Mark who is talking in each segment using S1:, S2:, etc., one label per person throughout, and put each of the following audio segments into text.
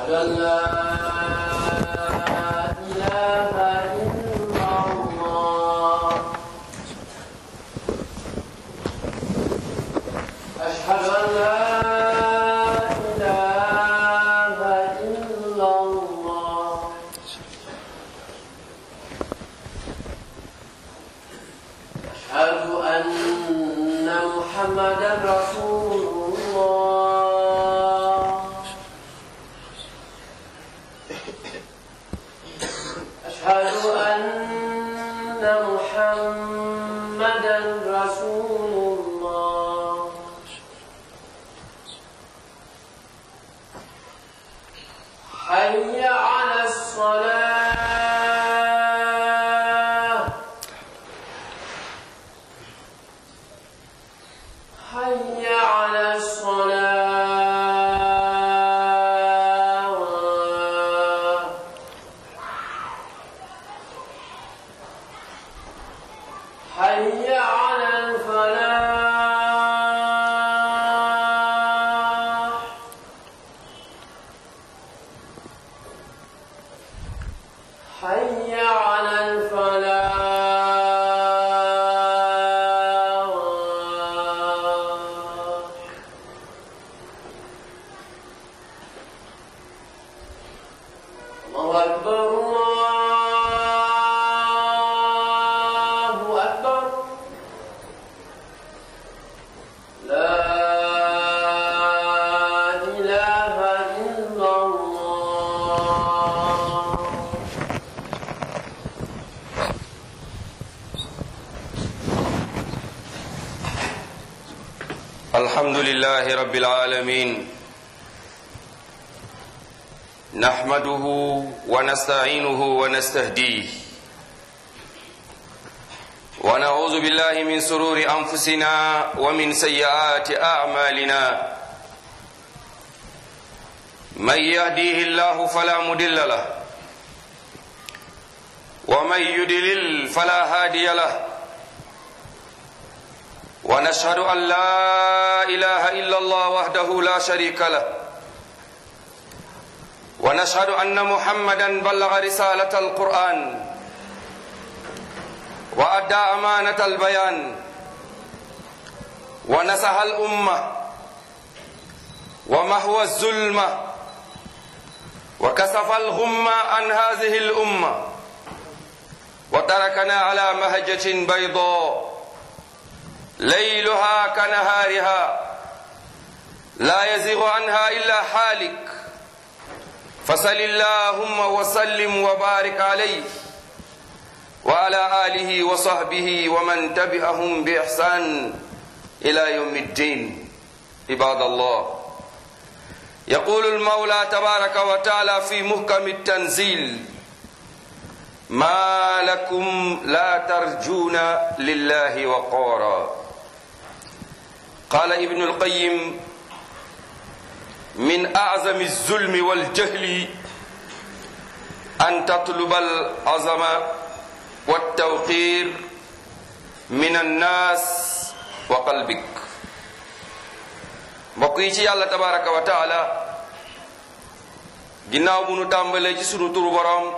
S1: أشهد أن لا إله إلا الله أشهد أن لا إله إلا الله أشهد أن محمدا رسول الله أشهد أن محمدا رسول الله حي على الصلاة حي على الصلاة حي على الفلاح حي على الفلاح الله أكبر الله أكبر لا إله إلا الله
S2: الحمد لله رب العالمين نحمده ونستعينه ونستهديه ونعوذ بالله من سرور انفسنا ومن سيئات اعمالنا من يهديه الله فلا مضل له ومن يضلل فلا هادي له ونشهد أن لا إله إلا الله وحده لا شريك له ونشهد أن محمدا بلغ رسالة القرآن وأدى أمانة البيان ونصح الأمة ومهوى الظلمة وكسف الغمة عن هذه الأمة وتركنا على مهجة بيضاء ليلها كنهارها لا يزيغ عنها إلا حالك فصل اللهم وسلم وبارك عليه وعلى آله وصحبه ومن تبعهم بإحسان إلى يوم الدين عباد الله يقول المولى تبارك وتعالى في محكم التنزيل ما لكم لا ترجون لله وقارا قال ابن القيم من أعظم الظلم والجهل أن تطلب العظمة والتوقير من الناس وقلبك mbokk yi ci yàlla tabaraka wa taala ginnaaw bu nu tàmbalee ci sunu turu boroom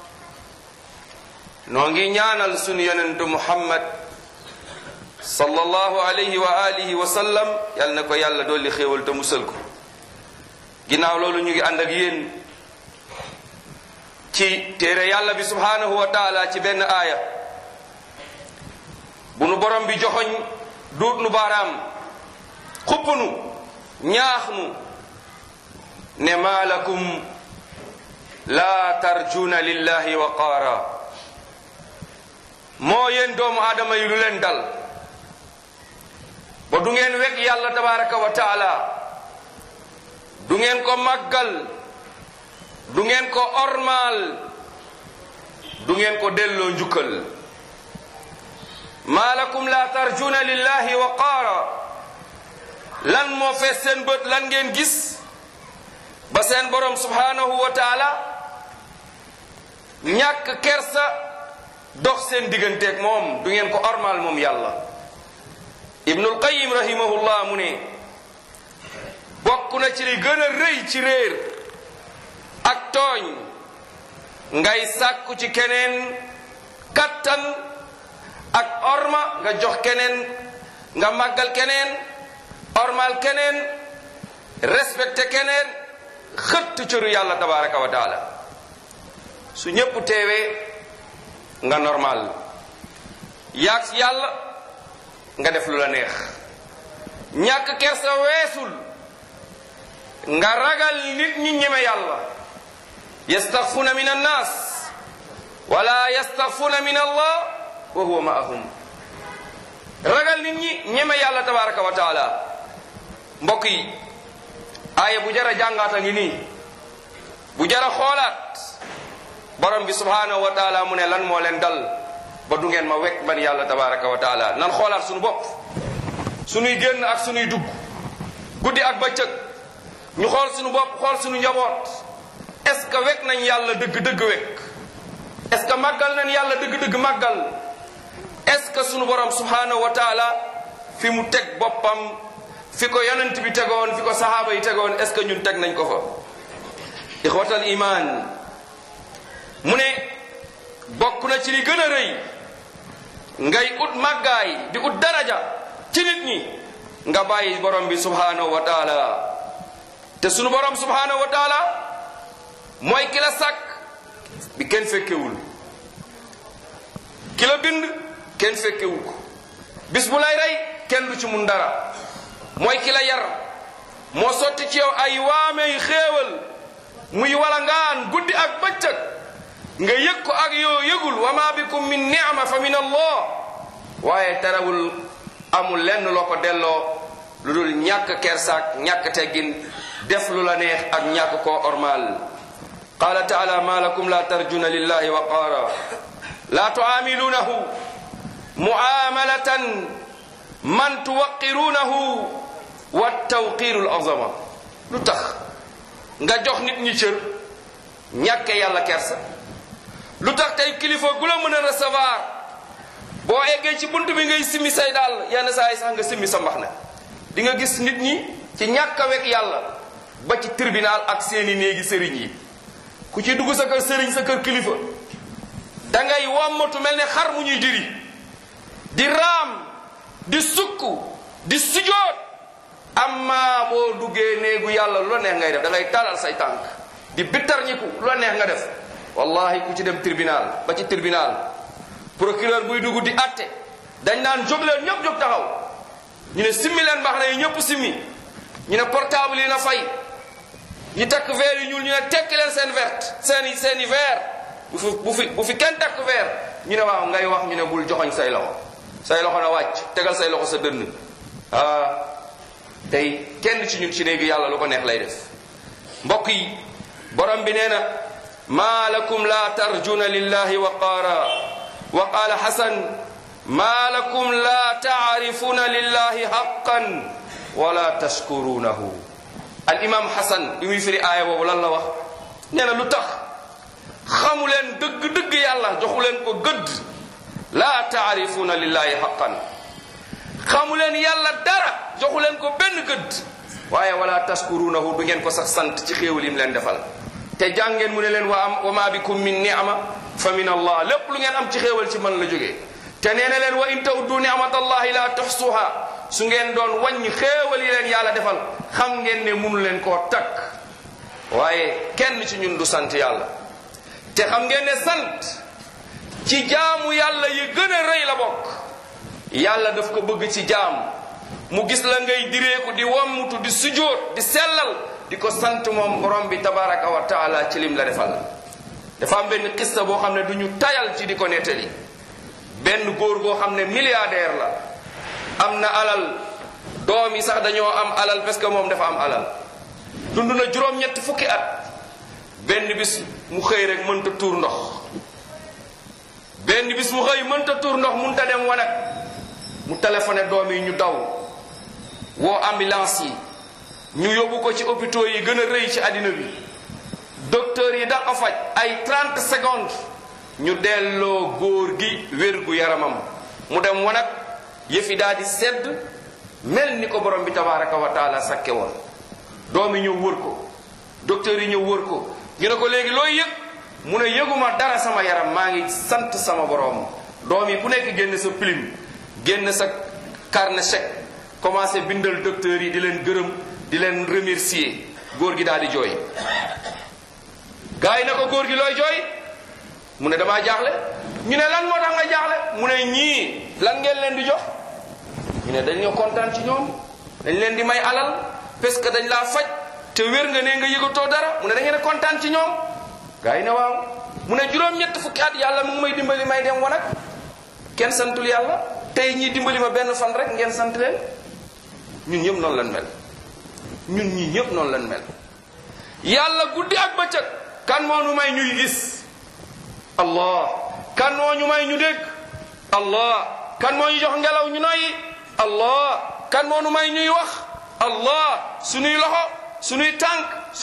S2: noo ngi ñaanal sunu yonentu muhammad sallallahu alayhi wa alihi wa sallam yal na ko yàlla dolli xéewal te musal ko ginnaaw loolu ñu ngi ànd ak yéen ci téere yàlla bi subhanahu wa taala ci benn aaya bu nu borom bi joxoñ duut nu baaraam xupp nu ñaax nu ne maa lakum laa tarjuna lillahi waqaara moo yéen doomu aadama yi lu leen dal ba du ngeen weg yàlla tabaraka wa taala du ngeen ko màggal du ngeen ko ormaal du ngeen ko delloo njukkal maa lakum la tarjuna lillahi waqaara lan moo fees seen bët lan ngeen gis ba seen borom subhanahu wa taala ñàkk kersa dox seen digganteeg moom du ngeen ko ormaal moom yàlla ibnul qayim rahimahullah mu ne bokk na ci li gën a rëy ci réer ak tooñ ngay sàkku ci keneen kattan ak orma nga jox keneen nga màggal keneen ormal keneen respecté keneen xëtt cëru yàlla tabaraka wa taala su ñépp teewee nga normal yaag yàlla nga def lu la neex ñàkk kersa weesul nga ragal nit ñi ñeme yàlla yastaxfuna min annas wala yastaxfuna min allah wa huwa maahum ragal nit ñi ñeme yàlla tabaraka wa taala mbokk yi aaya bu jara jàngaata ngi nii bu jara xoolaat borom bi subhanahu wa taala mu ne lan moo leen dal ba du ngeen ma wekk man yàlla tabaraka wa taala nan xoolaat suñu bopp suñuy génn ak suñuy dugg guddi ak bëccëg ñu xool suñu bopp xool suñu njaboot est ce que wekk nañ yàlla dëgg-dëgg wekk est ce que màggal nañ yàlla dëgg-dëgg màggal est ce que suñu borom subhanahu wa taala fi mu teg boppam fi ko yonent bi tegoon fi ko sahaaba yi tegoon est ce que ñun teg nañ ko fa ixwatal iman mu ne bokk na ci li gën a rëy ngay ut màggaay di ut daraja ci nit ñi nga bàyyi borom bi subhanahu wa taala te sunu borom subhanahu wa taala mooy ki la sàkk bi kenn fekkewul ki la bind kenn fekkewul ko bis bu lay rey kenn du ci mun dara mooy ki la yar moo sotti ci yow ay waamey xéewal muy wala ngaan guddi ak bëccëg nga yëg ko ak yoo yëgul wa ma bikum min ni'ma fa min allah waaye terewul amul lenn loo ko delloo lu dul ñàkk kersaak ñàkk teggin def lu la neex ak ñàkk koo ormal qala taala ma lakum la tarjuna lillahi waqaara la tuamilunahu muamalatan man tuwaqirunahu wa tawqiru l azama lu tax nga jox nit ñi cër ñàkke yàlla kersa lu tax tey kilifa gu la mën a recevoir boo eggee ci bunt bi ngay simmi say daal yenn saa yi sax nga simmi sa mbax na di nga gis nit ñi ci ñàkk a wekk yàlla ba ci tribunal ak seeni néegi sëriñ yi ku ci dugg sa kër sëriñ sa kër kilifa da ngay wommatu mel ne xar mu ñuy diri di raam di sukk di sujoot amma boo duggee néegu yàlla lu la neex ngay def da ngay talal say tànk di bittar ñiku lu la neex nga def wallahi ku ci dem tribunal ba ci tribunal procureur buy dugg di atte dañ naan jóg leen ñëpp jóg taxaw ñu ne simmi leen mbax na yi ñëpp simmi ñu ne portable yi na fay ñi takk verre yi ñuul ñu ne tekki leen seen verte seen i seen i verre bu fi bu fi bu fi kenn takk verre ñu ne waaw ngay wax ñu ne bul joxoñ say loxo say loxo na wàcc tegal say loxo sa dënn ah tey kenn ci ñun ci néegi yàlla lu ko neex lay def mbokk yi borom bi nee na ma lakum la tarjuna lillahi waqaara wa qaala xasan ma lakum la taarifuna lillahi haqqan wala tashkurunahu al imam xasan bi muy firi aaya boobu lan la wax nee na lu tax xamu leen dëgg-dëgg yàlla joxu leen ko gëdd la taarifuna lillahi haqqan xamu leen yàlla dara joxu leen ko benn gëdd waaye wala tashkurunahu du ngeen ko sax sant ci xéewal yim leen defal te jàngeen mu ne leen wa am wa ma bikum min ni'ma fa min allah lépp lu ngeen am ci xéewal ci man la jógee te nee na leen wa in tawuddu ni'matallahi la tuxsuha su ngeen doon wàññi xéewal yi leen yàlla defal xam ngeen ne munu leen koo takk waaye kenn ci ñun du sant yàlla te xam ngeen ne sant ci jaamu yàlla yi gën a rëy la bokk yàlla daf ko bëgg ci jaam mu gis la ngay direeku di wammutu di sujóot di sellal di ko sant moom borom bi tabaraka wa taala ci lim la defal dafa am benn xista boo xam ne du ñu tayal ci di ko nettali benn góor boo xam ne milliardaire la am na alal doom yi sax dañoo am alal parce que moom dafa am alal dund na juróom-ñetti fukki at benn bis mu xëy rek mënta tuur ndox benn bis mu xëy mënta tuur ndox mënta dem wanag mu téléphoné doom yi ñu daw woo ambulance yi ñu yóbbu ko ci hôpitaux yi gën a rëy ci àddina bi docteur yi da ko faj ay 30 secondes ñu delloo góor gi wér gu yaramam mu dem wanag yëfi daal di sedd mel ni ko borom bi tabaraka wa taala sakke woon doom yi ñëw wër ko docteur yi ñëw wër ko ñu ne ko léegi looy yëg mu ne yëguma dara sama yaram maa ngi sant sama borom doom yi ku nekk génn sa plume génn sa carnet chèque commencé bindal docteur yi di leen gërëm di leen remercier góor gi daal di jooy gars yi na ko góor gi looy jooy mu ne damaa jaaxle ñu ne lan moo tax nga jaaxle mu ne ñii lan ngeen leen di jox ñu ne dañ ñoo kontaan ci ñoom dañ leen di may alal parce que dañ laa faj te wér nga ne nga yëgatoo dara mu ne da ngeen a kontaan ci ñoom gars yi ne waaw mu ne juróom-ñett fukki at yàlla mu ngi may dimbali may dem wanag kenn santul yàlla tey ñii dimbali ma benn fan rek ngeen sant leen ñun ñëpp noonu lañ mel ñun ñii ñëpp noonu lañ mel yàlla guddi ak bëccëg kan moo nu may ñuy gis allah kan moo ñu may ñu dégg allah kan moo ñu jox ngelaw ñu noyyi allah kan moo nu may ñuy wax allah sunuy loxo sunuy tànk